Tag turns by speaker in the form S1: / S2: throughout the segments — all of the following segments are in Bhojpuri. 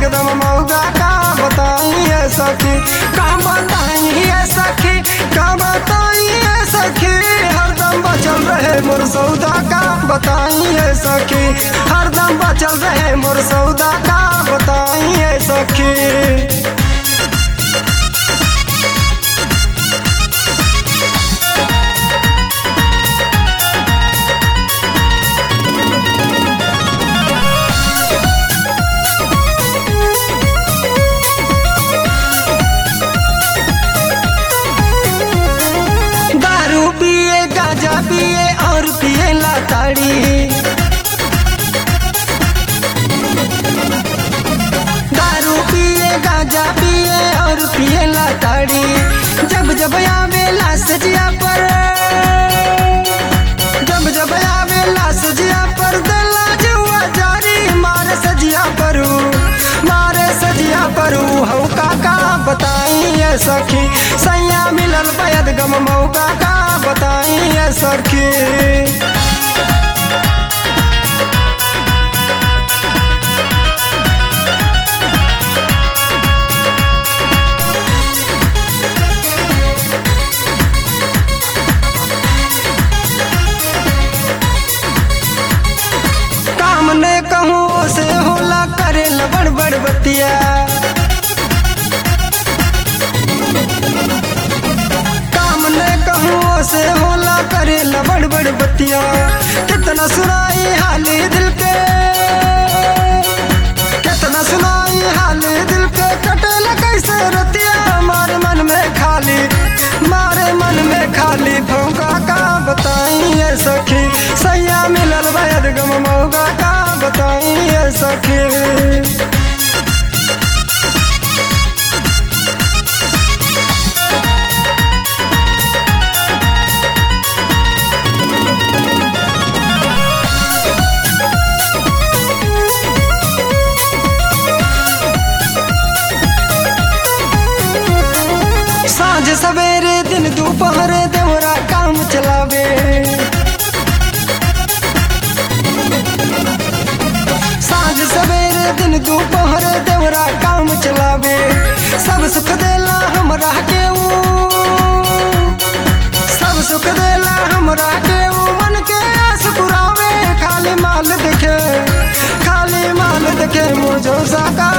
S1: एकदम मौगा का बताइए सखी का बताइए सखी का बताइए सखी हरदम बचल रहे मोर सौदा का बताइए सखी हरदम बचल रहे मोर सौदा का बताइए सखी दारू पिए गांजा पिए और पिए लाताड़ी दारू पिए गांजा पिए और पिए लाताड़ी जब जब आवेला सजिया पर जब जब आवेला सजिया पर दिला जुआ जारी मारे सजिया परू मारे सजिया परू हऊ काका बताइए सखी सैया मिलल पैद गम मौका का बताइए सखी काम ने कहूँ से होला करे लबड़ बड़ बतिया काम ने कहूँ से होला करे लबड़ बड़ बतिया कितना सुनाई हाली दिल के कितना सुनाई हाली दिल के कटेल कैसे रतिया मारे मन में खाली मारे मन में खाली फौका का बताइए सखी सैया मिलल बैद गम मौगा का बताइए सखी साँझ सवेरे दिन दोपहर देवरा काम चलावे साँझ सवेरे दिन दोपहर देवरा काम चलावे सब सुख देला हमरा के ऊ सब सुख देला हमरा के ऊ मन के आस पुरावे खाली माल देखे खाली माल देखे मुझो साका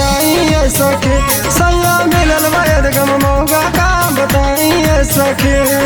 S1: बताइए सखी सैया मिलल वैद गम मौगा का बताइए सखी